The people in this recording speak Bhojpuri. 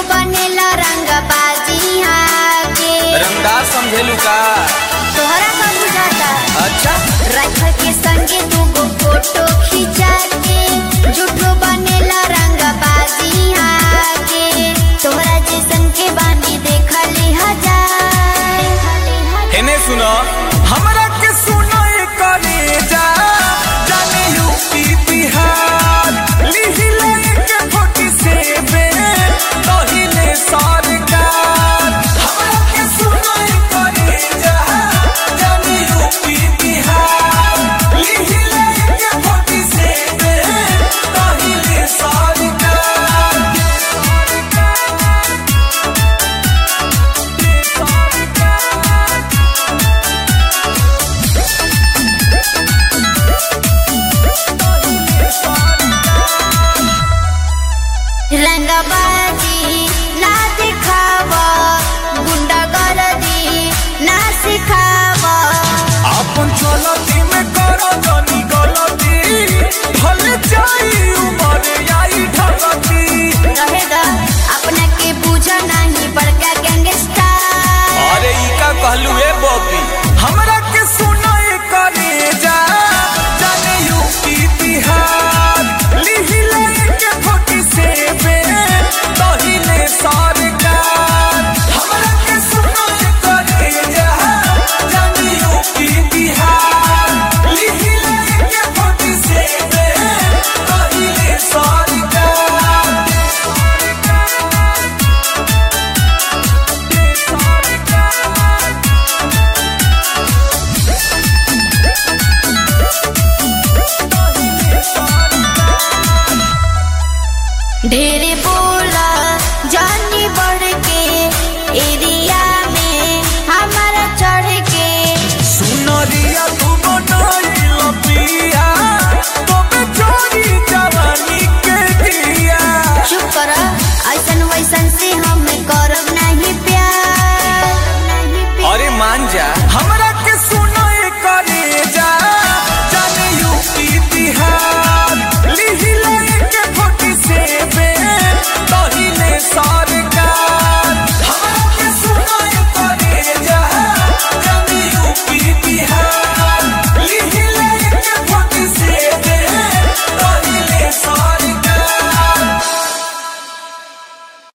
बनेला रंग बाजी आगे रंगदार समझेलू का तोहरा का बुझाता अच्छा राइफल के संगे दूगो फोटो खिंचा के झूठो बनेला रंग बाजी आगे तोहरा जैसन के बानी देखली हजार हेने सुनो हमरा के सुनो ये करे जा जाने यूपी बिहार लिहिले के फोटी से बे तहिले सरकार हमरा के सुनो ये करे जा जाने यूपी बिहार लिहिले के फोटी से बे तहिले सरकार रंगबाजी ना दिखावा गुंडागर्दी ना सिखावा अपन चलती में करो जनी गलती ढल जाई उमर आई ढलती रहेगा अपना के पूछा नहीं बड़का गैंगस्टर अरे ई का कहलू ए बॉबी हमरा के सुनो ए करे जा जाने यूपी बिहार लिहिले के फोटी से बे तहिले सरकार हमरा के सुनो ए करे जा जाने यूपी बिहार लिहिले के फोटी से बे तहिले सरकार ढेरे बोला जानी बढ़